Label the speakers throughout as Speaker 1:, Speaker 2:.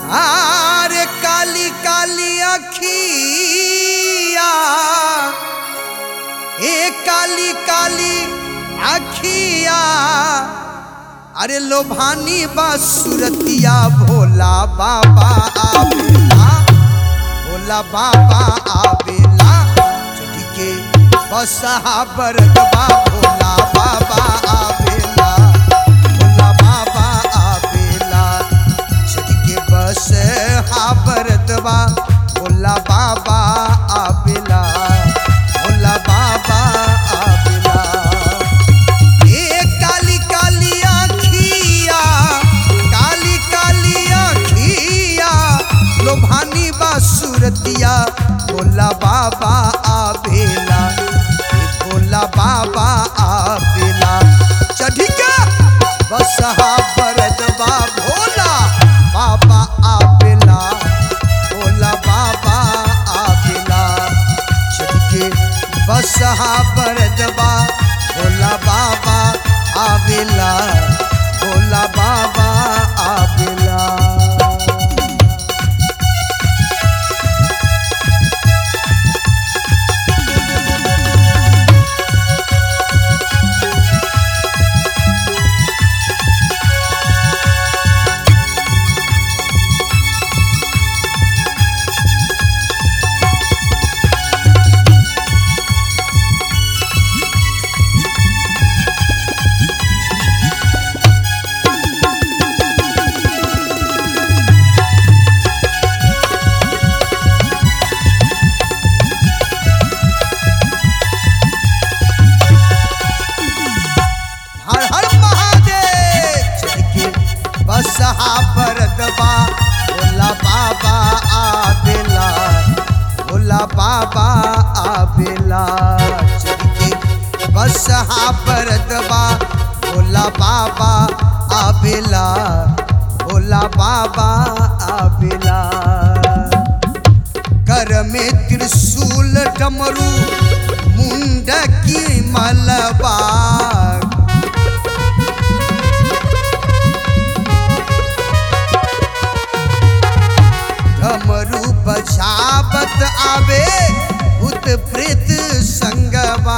Speaker 1: आरे काली काली अखिया ए काली काली अखिया अरे लोभानी बा सुरतिया भोला बाबा आवेला भोला बाबा आवेला चढ़ी के बसहा बरदबा भोला बाबा आवेला भोला बाबा आवेला चढ़ी के बस हा बरदबा भोला बाबा आवेला भोला बाबा आवेला ए काली काली आखिया काली काली आखिया लोभानी बा सुरतिया भोला बाबा आवेला ए भोला बाबा आवेला चढ़ी के बसहा बरदबा भोला बाबा आवेला भोला बाबा आवेला चढ़ के बसहा बरदबा भोला बाबा आवेला भोला बाबा आवेला हर हर महादेव चढ़ के बसहा बरदबा भोला बाबा आवेला भोला बाबा आवेला चढ़ के बसहा बरदबा भोला बाबा आवेला भोला बाबा आवेला कर में त्रिशूल डमरू मुंड की मलबा डमरू बजावत आवे भूत प्रेत संगवा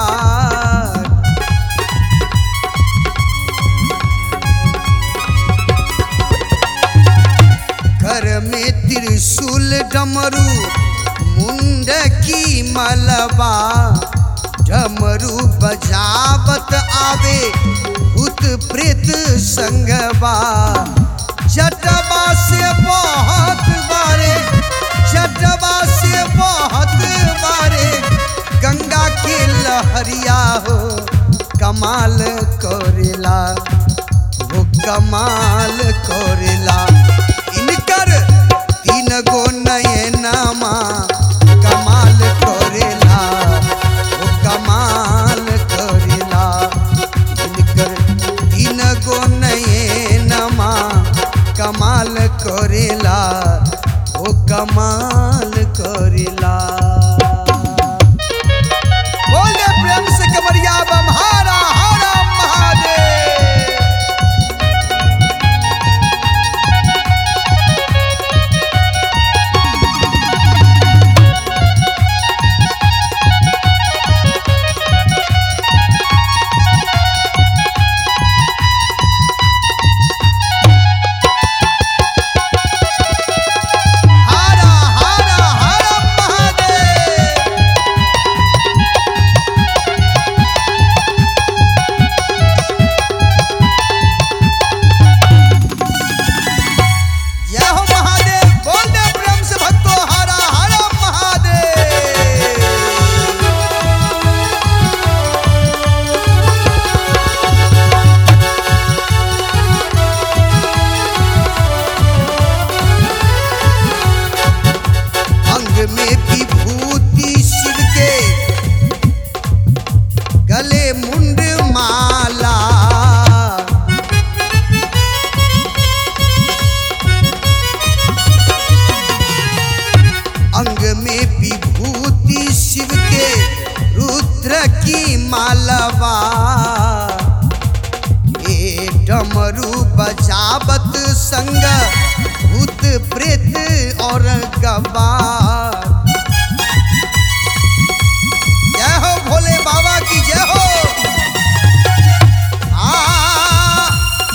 Speaker 1: घर में त्रिशूल डमरू मुंड की मलबा डमरू बजावत आवे भूत प्रेत संगवा जटवा से बहुत बारे जटवा से बहुत बारे गंगा के लहरिया हो कमाल करेला वो कमाल करेला इनकर तीन गो नयनमा कमाल करेला वो कमाल करेला इनकर तीन गो नयनमा कमाल करेला वो कमाल करेला बोले प्रेम से कमरिया बम हारा हारा महादेव हारा हारा हारा महादेव गवार जय हो भोले बाबा की जय हो आ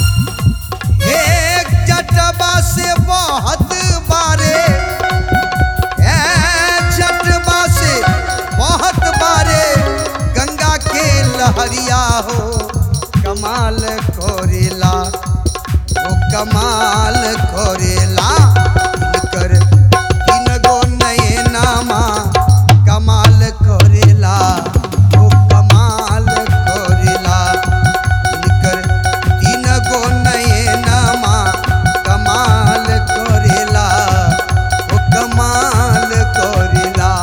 Speaker 1: एक जटबा से बहुत बारे ए जटबा से बहुत बारे गंगा के लहरिया हो कमाल कोरेला ओ कमाल कोरेला कर तीन गो नयनामा कमाल कोरेला ओ कमाल कोरेला कर तीन गो नयनामा कमाल कोरेला ओ कमाल कोरेला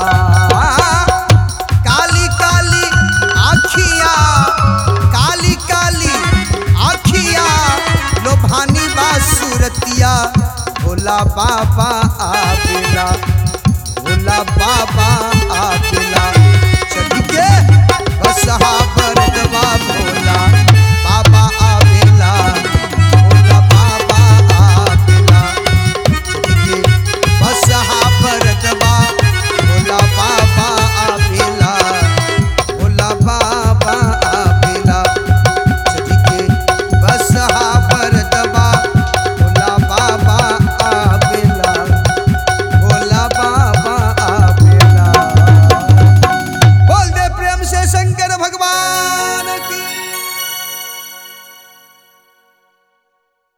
Speaker 1: काली काली आखिया काली काली आखिया लोभानी बा सूरतिया भोला बाबा आवेला भोला बाबा